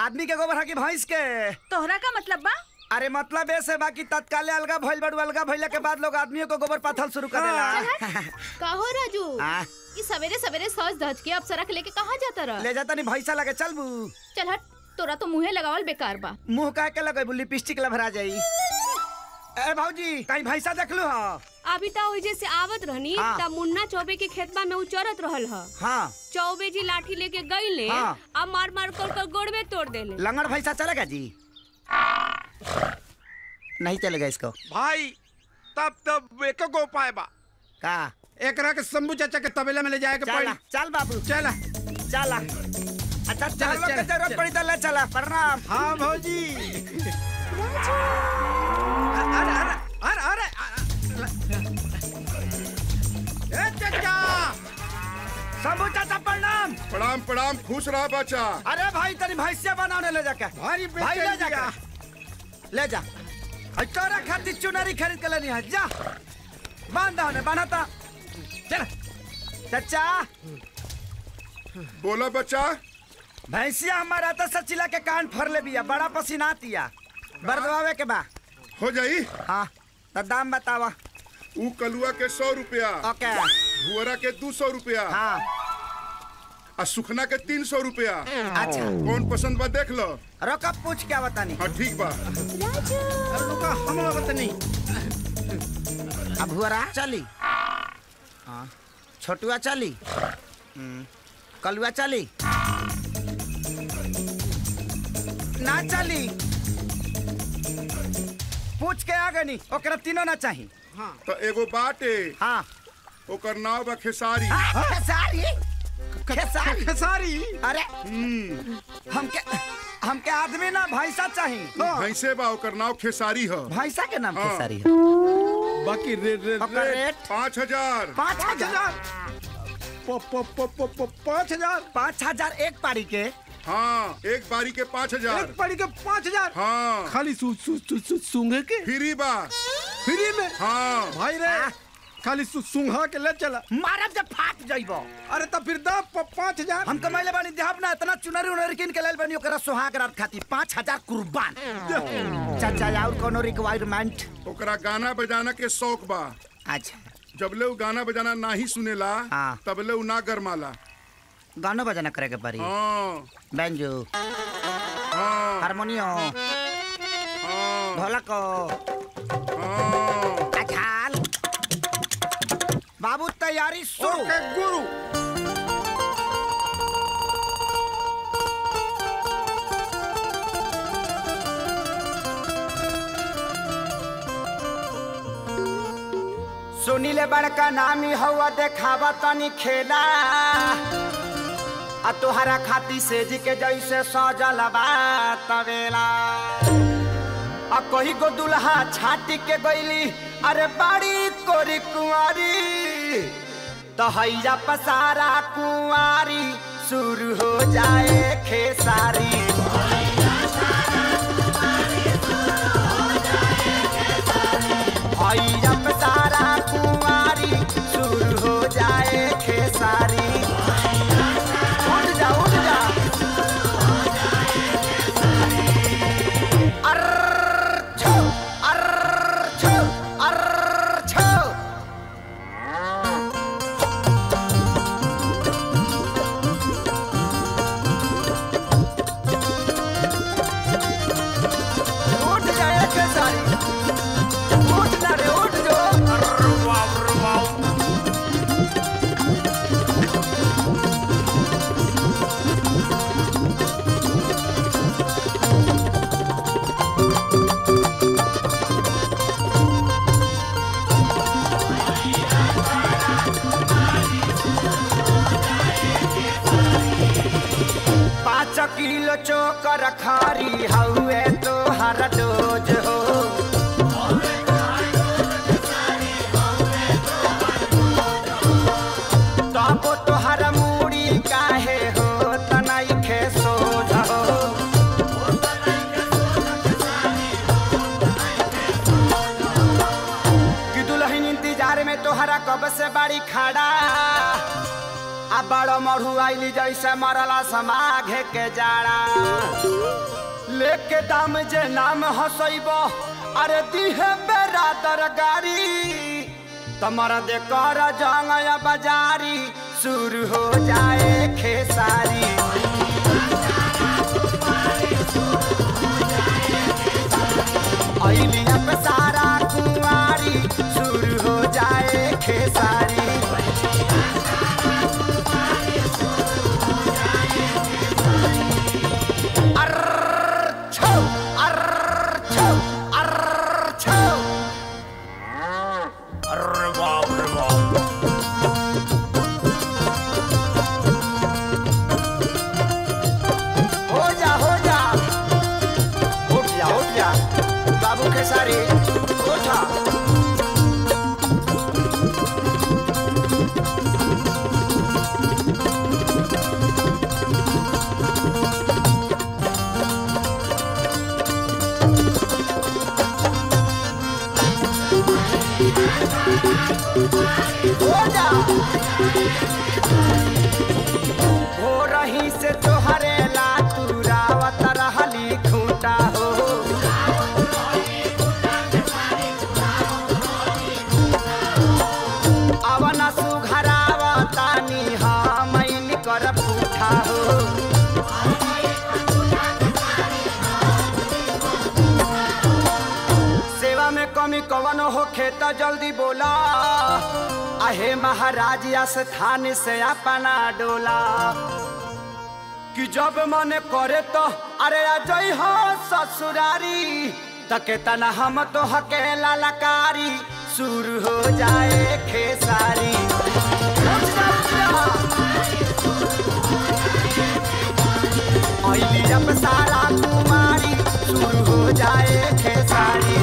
आदमी के गोबर है कि भैंस के तोहरा का मतलब बा अरे मतलब ऐसे बाकी तत्काले अलगा भइल बड़ू अलगा भइले के बाद लोग आदमियों को गोबर पाथल शुरू कर देला कहो राजू आ, ये सवेरे सवेरे सज धज के अप्सरा के लेके कहाँ जाता रह ले जाता नहीं भैंसा लगे चल बू चल हट तोरा तो मुंहे लगावल बेकार बा मुंह का के लगे लिपस्टिक लभरा जाई ए भौजी कहीं भैंसा देख लू हा अभी तो ओइजे से आवत रहनी हाँ। तब मुन्ना चौबे के खेतबा में उचरत रहल ह हाँ चौबे जी लाठी लेके गईले हाँ। अब मार मार कर कर गोड़वे तोड़ देले लंगड़ भैंसा चलेगा जी नहीं चलेगा इसको भाई तब तब एक गो उपाय बा का एकरा के शंभू चाचा के तबेला में ले जाए के चला पड़ी चल बाबू चला चला अच्छा चल, चलो के चल, जरूरत चल। पड़ी तो ले चला प्रणाम हाँ भौजी अरे अरे अरे अरे ए चाचा शंभू चाचा प्रणाम प्रणाम प्रणाम खुश रहा बच्चा अरे भाई तनी भैंसिया बनाने ले जाके भारी भाई ले बेचैन जा दिया। ले जा और तोरा खातिर चुनरी खरीद के लेनी है जा बांधा उन्हें बांधता चल चाचा बोला बच्चा भैंसिया हमारा तो सचिला के कान फर ले बिया बड़ा पसीना आतिया बरदवावे के बा हो जाई हाँ तो दाम बतावा ऊ कलुआ के सौ रुपया ओके भुअरा के दू सौ रुपया हाँ आ सुखना के तीन सौ रुपया अच्छा कौन पसंद बा देख लो रोका पूछ क्या बतानी हाँ ठीक बा अरे रुका हम लोग नहीं अब हुआ चली हाँ छोटुआ चली हम्म, कलुआ चली ना चली पूछ के आ गनी ओकरा तीनों ना चाही तो एगो बाटे हाँ ओकर नाव बा खेसारी हाँ, खेसारी खेसारी खेसारी अरे हमके हमके आदमी ना भैंसा चाही भैंसे बा ओकर नाव खेसारी ह भैंसा के नाम हाँ। खेसारी है बाकी रे रे ओकर रे रेट पाँच हजार पाँच पाँच हजार हजार प- प- प- प- प- पाँच हजार पाँच हजार एक पारी के हाँ एक बारी के पाँच हजार एक पड़ी के पाँच हजार हाँ खाली सु, सु, सु, सु, सूंघे के फ्री बा फ्री में हाँ भाई रे हाँ। खाली सु, सूंघा के ले चला मारब जब फाट जाइबो अरे तो फिर दाम प- पाँच हजार हम कमाइले बानी देहब ना इतना चुनरी उनरी किन के लेल बानी ओकरा सुहाग रात खाती पाँच हजार कुर्बान चाचा और कोनो रिक्वायरमेंट ओकरा गाना बजाना के शौक बा अच्छा जबले ऊ गाना बजाना नाही सुनेला हाँ। तबले ऊ ना गरमाला गानो बजाना करे के पड़ी हाँ बैंजो हाँ हारमोनियम हाँ ढोलक हाँ अछाल बाबू तैयारी शुरू ओके गुरु सुनीले बड़का नामी हवा देखावा तनी खेला आ तोहरा खाती सेज के जैसे सजल बा तवेला आ कही गो दुल्हा छाटी के गईली अरे बाड़ी कोरी कुंवारी तो हैया पसारा कुंवारी शुरू हो जाए खेसारी हैया पसारा कुंवारी शुरू हो जाए खेसारी उठ जा उठ जा अर्र छो अर्र छो अर्र छो उठ जाए खेसारी उठ ना रे उठ जो अर्र वाव अर्र वाव पाँच किलो चोकर खारी हउए तो हर डोज हो तबो तो हर मूड़ी काहे हो तनाई खे सोझ हो कि दुल्हन इंतजार में तोहरा कब से बाड़ी खड़ा आ बड़ो मरु आइली जैसे मरला समाघे के जाड़ा लेके दाम जे नाम हसैब अरे दिहे बेरा दरगारी तमर दे कर जंगया बाजारी शुरू हो जाए खेसारी अइलिया पे सारा कुंवारी शुरू हो जाए खेसारी अर्र छो अर्र छो अर्र छो अर्र बाप रे बाप हो जा हो जा उठ जा उठ जा बाबू के सारी उठा हो जा हो रही से तोहरे ला तुरावत रहली खूंटा हो अवन सुघरावतानी हमैन कर पूठा हो सेवा में कमी कवन होखे त जल्दी बोला आहे महाराज स्थान से अपना डोला कि जब मन करे तो अरे अजय हो ससुरारी तके तना हम तो हकेला लकारी शुरू हो जाए खेसारी अइली अब सारा कुमारी शुरू हो जाए खेसारी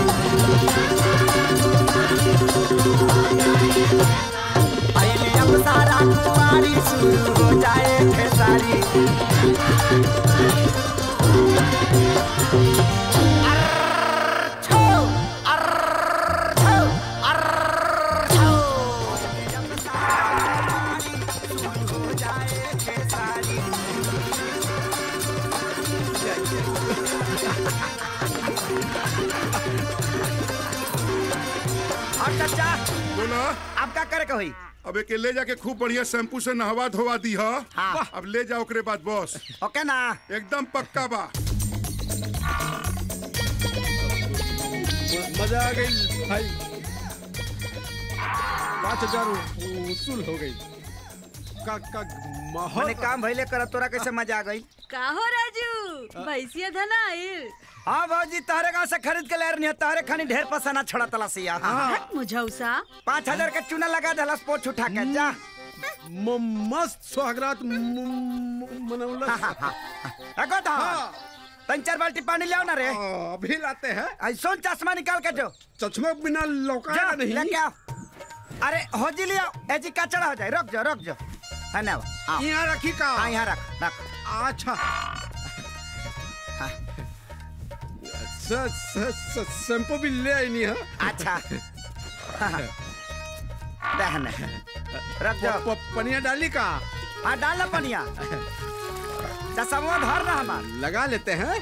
अइली अब सारा कुमारी शुरू हो जाए खेसारी अर्र छो अर्र छो अर्र छो अइली अब सारा कुमारी शुरू हो जाए खेसारी और चाचा बोला अब का करे के होई अब एके ले जाके खूब बढ़िया शैम्पू से नहवा धोवा दी हा हाँ। अब ले जाओ ओकरे बाद बॉस ओके ना एकदम पक्का बा मजा आ गई भाई पाँच हजार वसूल हो गई का का माहौल मने काम भइले कर तोरा कैसे मजा आ गई का हो राजू भैंसिया धना आइल हाँ भाजी तारे गाँव से खरीद के ले रही तारे खानी ढेर पसाना छोड़ा तलासिया हट मुझौसा पाँच हजार के चूना लगा दलस पोछ उठा के जा म- मस्त सुहागरात म- म- मनौला एगो था तीन चार बाल्टी पानी ले आओ ना रे आ, अभी लाते हैं ऐसो चश्मा निकाल के जो चश्मा बिना जा लौकाया नहीं लेके आओ अरे हो जी लियो ए जी कचड़ा हो जाए रुक जाओ रुक जाओ है ना आओ यहाँ रखी का हाँ यहाँ रख रख अच्छा स- स- स- शैम्पू भी ले आई नहीं है अच्छा दहन रख जाओ प- प- पनिया डाली का हाँ डाल ना पनिया चश्मा धर ना हमार लगा लेते हैं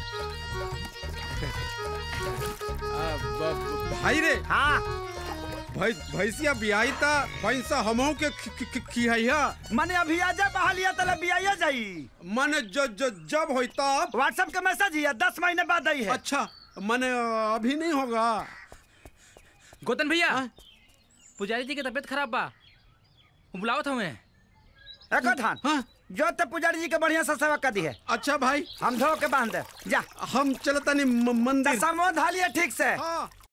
आ, ब- ब- भाई रे हाँ भैं- भैंसिया बियाई था भैंसा हमहू के खि- खि- खि- खियाइया मने अभी आजा बहालिया तले बियाया जाई मन ज, ज, जब होई तब व्हाट्सएप के मैसेज ही है दस महीने बाद आई है अच्छा मन अभी नहीं होगा गोतन भैया पुजारी जी की तबीयत खराब बा वो बुलावत हमें एको धान हाँ जो ते पुजारी जी के बढ़िया से सेवा कर दी है अच्छा भाई हम धो के बांध दे जा हम चलता नहीं मंदिर चश्मा धालिए ठीक से हाँ